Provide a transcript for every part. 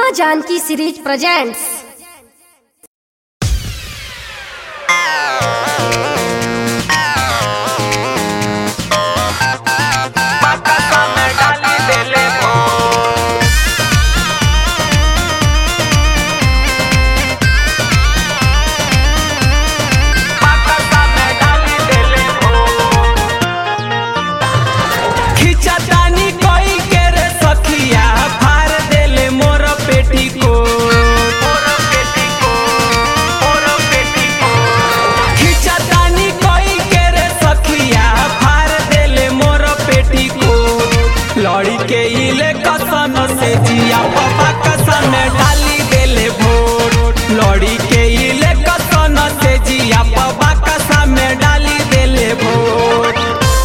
माँ Janaki series presents Macasa me डाली देले हो Macasa me डाली देले हो खिचतानी कोई के रे सखिया फार देले मोर पेटी को मोर पेटी को मोर पेटी को खिचतानी कोई के रे सखिया फार देले मोर पेटी को लड़ी के इले कसन से जिया पापा कसन डाली देले भोट लड़ी के इले कसन से जिया पापा कसन में डाली देले भोट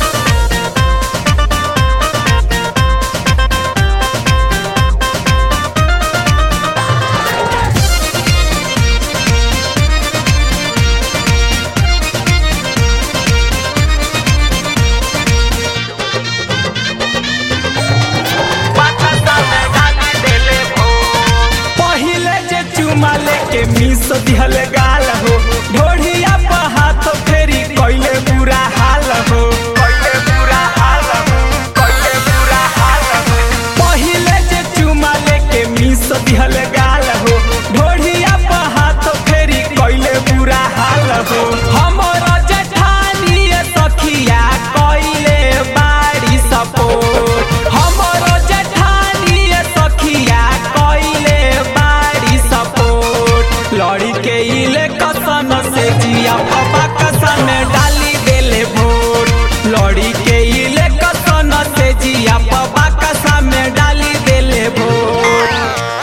पहिले जे चुमा लेके मिस दिहल गाल हो ढोढ़िया पर हाथ फेरी कइले बुरा हाल हो कइले बुरा हाल हो कइले बुरा हाल हो पहिले जे चुमा लेके मिस दिहल गाल हो ढोढ़िया पर हाथ फेरी कइले बुरा हाल हो हमर जेठानी सखिया कइले बाड़ी सपोर्ट हमर जेठानी सखिया कइले बाड़ी सपोर्ट लड़ी के इले कसन से जिया पापा कसन डाली देले भोट लड़ी के इले कसन से जिया पापा कसन में डाली देले भोट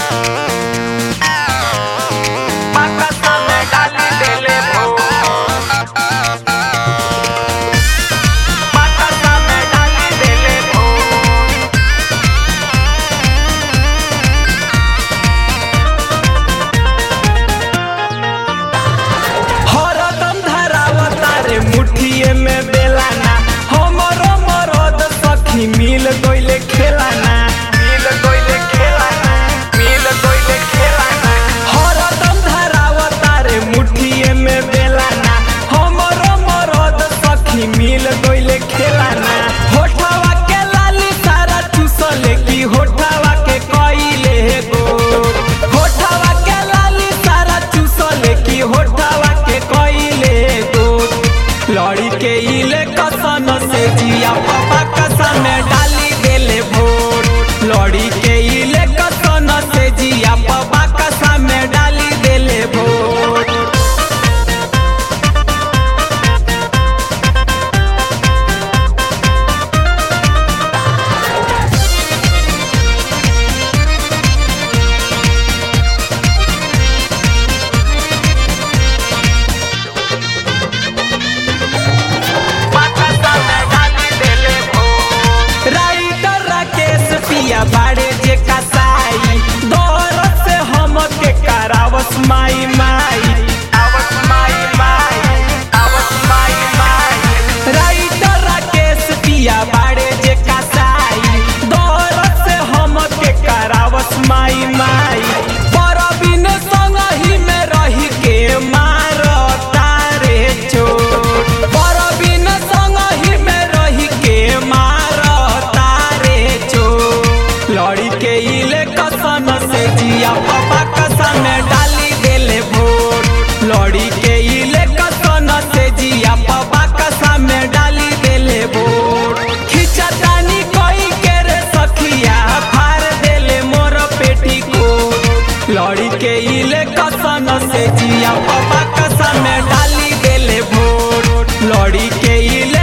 पाकसा में डाली देले भोट पाकसा में डाली देले भोट हरदम धरावता रे मुठिए में बेलाना हमरो मरद सखी मिल गइले खेलाना मिल गइले खेलाना मिल गइले खेलाना हरदम धरावता रे मुठिए में बेलाना हमरो मरद सखी मिल गइले खेलाना होठवा के लाली सारा चूसले की होठवा के कइले गो होठवा के लाली सारा चूसले की होठवा के कइले गो लड़ी के इले कसन से जिया पापा कसन डाली देले भोट लड़ी के इले कसन से जिया पापा कसन डाली देले भोट राइटर राकेश पिया बाड़े जे कसाई दौर से हम के करावस माई माई आवस माई माई आवस माई माई राइटर राकेश पिया बाड़े जे कसाई दौर से हम के करावस माई माई परबिन संग ही में रही के मार तारे चोट परबिन संग ही में रही के मार तारे चोट लड़ी के इले कसन से जिया पापा कसन डाली देले भोट लड़ी के इले कसन से जिया पापा कसन में डाली देले भोट खिचतानी कोई के रे सखिया फार देले मोर पेटी को लड़ी के इले कसन से जिया पापा कसन डाली देले भोट लड़ी के इले